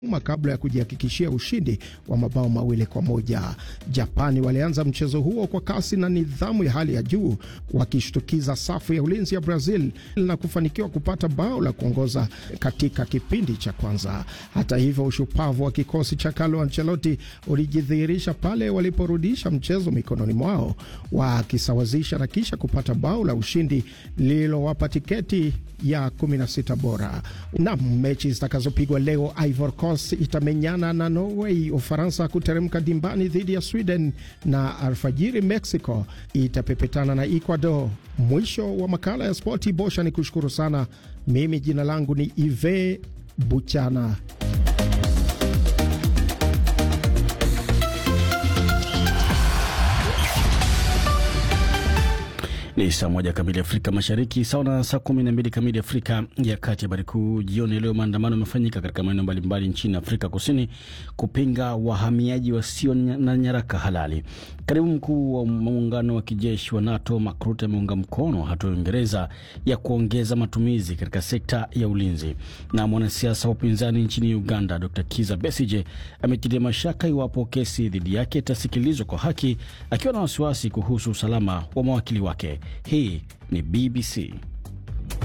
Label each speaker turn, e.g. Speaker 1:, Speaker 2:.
Speaker 1: uma kabla ya kujihakikishia ushindi wa mabao mawili kwa moja. Japani walianza mchezo huo kwa kasi na nidhamu ya hali ya juu, wakishtukiza safu ya ulinzi ya Brazil na kufanikiwa kupata bao la kuongoza katika kipindi cha kwanza. Hata hivyo, ushupavu wa kikosi cha Carlo Ancelotti ulijidhihirisha pale waliporudisha mchezo mikononi mwao, wakisawazisha na kisha kupata bao la ushindi lililowapa tiketi ya 16 bora. Na mechi zitakazopigwa leo, Ivory Coast itamenyana na Norway, Ufaransa kuteremka dimbani dhidi ya Sweden na alfajiri Mexico itapepetana na Ecuador. Mwisho wa makala ya spoti. Bosha ni kushukuru sana. Mimi jina langu ni Ive Buchana.
Speaker 2: Ni saa moja kamili Afrika Mashariki, sawa na saa kumi na mbili kamili Afrika ya Kati. Habari kuu jioni leo, maandamano yamefanyika katika maeneo mbalimbali nchini Afrika Kusini kupinga wahamiaji wasio na nyaraka halali. Katibu mkuu wa muungano wa kijeshi wa NATO Mark Rutte ameunga mkono hatua ya Uingereza ya kuongeza matumizi katika sekta ya ulinzi. Na mwanasiasa wa upinzani nchini Uganda Dr Kiza Besije ametilia mashaka iwapo kesi dhidi yake itasikilizwa kwa haki, akiwa na wasiwasi kuhusu usalama wa mawakili wake. Hii ni BBC.